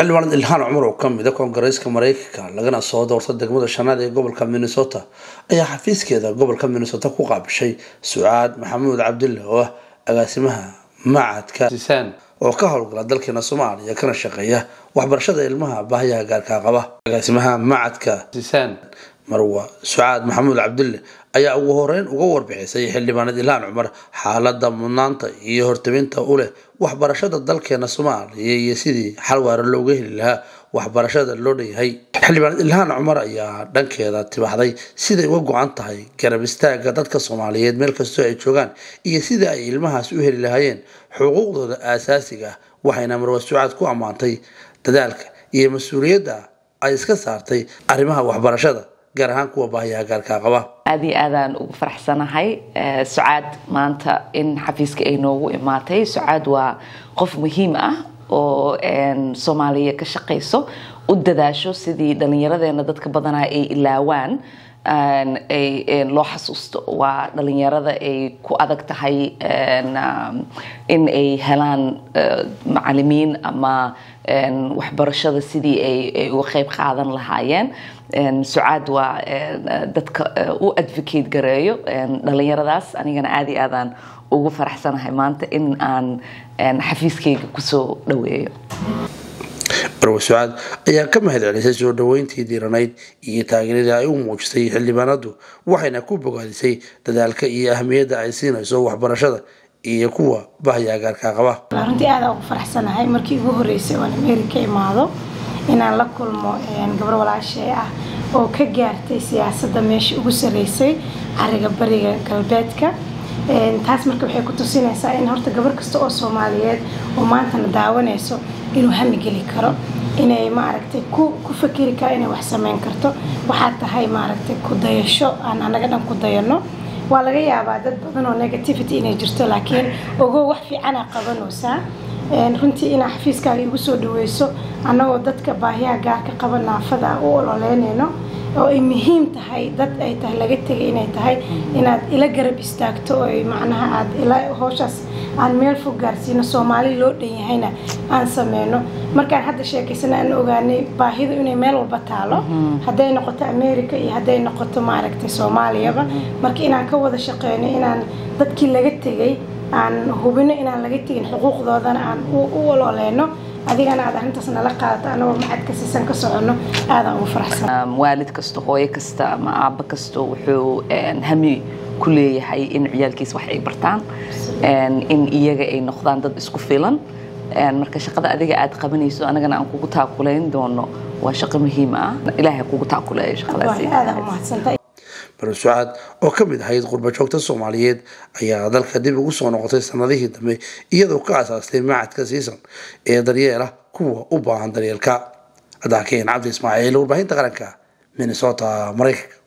xildhibaan ilhaan cumar oo kamid a koongareeska mareykanka lagana soo doorta degmada shanaad ee gobolka minnesota ayaa xafiiskeeda gobolka minnesota ku qaabishay sucaad maxamuud cabdille oo ah agaasimaha macadka sisaan oo ka howlgala dalkeena soomaaliya kana shaqeeya waxbarashada ilmaha baahiyaha gaarkaa qaba agaasimaha macadka sisaan marwa sucaad maxamuud cabdille ayaa ugu horeyn uga warbixisay xildhibaanad ilhaan cumar xaalada mudnaanta iyo hortabinta u leh waxbarashada dalkeena soomaaliya iyo sidii xal waara looga heli lahaa waxbarashada loo dhanyahay xildhibaanad ilhaan cumar ayaa dhankeeda tibaxday siday uga go-an tahay garab istaaga dadka soomaaliyeed meel kastoo ay joogaan iyo sidai ay ilmahaas u heli lahaayeen xuquuqdooda aasaasiga ah waxayna marwa sucaad ku ammaantay dadaalka iyo mas-uuliyadda ay iska saartay arrimaha waxbarashada gaar ahaan kuwa baahiyaha gaarkaa qaba aad iyo aadaan ugu faraxsanahay sucaad maanta in xafiiska ay noogu imaatay sucaad waa qof muhiim ah oo soomaaliya ka shaqayso u dadaasho sidii dhallinyaradeena dadka badanaa ay ilaawaan loo xasuusto waa dhalinyarada ay ku adag tahay in ay helaan macalimiin ama waxbarashada sidii ay uga qayb qaadan lahaayeen sucaad waa dadka u advocate gareeyo dhalinyaradaas anigana aad iyo aadaan ugu faraxsanahay maanta in aan xafiiskayga kusoo dhaweeyo marwa sucaad ayaa ka mahad celisay soo dhaweyntii diiranayd iyo taageeradii ay u muujisay xildhibaanadu waxayna ku bogaadisay dadaalka iyo ahmiyadda ay siinayso waxbarashada iyo kuwa bahya gaarkaa qaba runtii aada ugu faraxsanahay markii ugu horeysay oon america imaado inaan la kulmo gabar walaashay ah oo ka gaartay siyaasadda meesha ugu sareysay cariga bariga galbeedka taas marka waxay ku tusinaysaa in horta gabar kasta oo soomaaliyeed oo maantana daawanayso inuu hamigeli karo inay maaragtay ku ku fakeri karo inay wax sameyn karto waxaa tahay maaragtay ku dayasho aan anaga dhan ku dayano waa laga yaabaa dad badan oo negativity inay jirto laakiin ogow wax fiicana qabanaysaa runtii inaa xafiiskaaga igu soo dhaweyso annagoo dadka baahiyaha gaarka qaba naafada u ololeynayno oo ay muhiim tahay dad ay tahay laga tegay inay tahay inaad ila garab istaagto oo macnaha aad ila howshaas aan meel fog gaarsiino soomaali loo dhan yahayna aan sameyno markaan hadda sheekaysana aan ogaanay baahidu inay meel walba taalo hadday noqoto america iyo hadday noqoto maaragtay soomaaliyaba marka inaan ka wada shaqeyno inaan dadkii laga tegay aan hubino inaan laga tegin xuquuqdoodana aan u ololeyno adigana aad arrintaas nala qaadato anagoo macadka siisan ka soconno aadaan ugu faraxsan waalid kasta hooyo kasta ama aabbo kasta wuxuu hami ku leeyahay in ciyaalkiisa wax ay bartaan in iyaga ay noqdaan dad isku filan marka shaqada adiga aad qabanayso anagana aan kugu taakulayn doono waa shaqo muhiim ah ilaahay kugu taakuleeyo shaqadaasi aadaan umahadsantahay marwa sucaad oo ka mid ahayd qurbajoogta soomaaliyeed ayaa dalka dib ugu soo noqotay sanadihii dambe iyadoo ka asaastay macadka siisan ee daryeela kuwa u baahan daryeelka adaakeyn cabdi ismaaciil warbaahinta qaranka minnesota maraykanka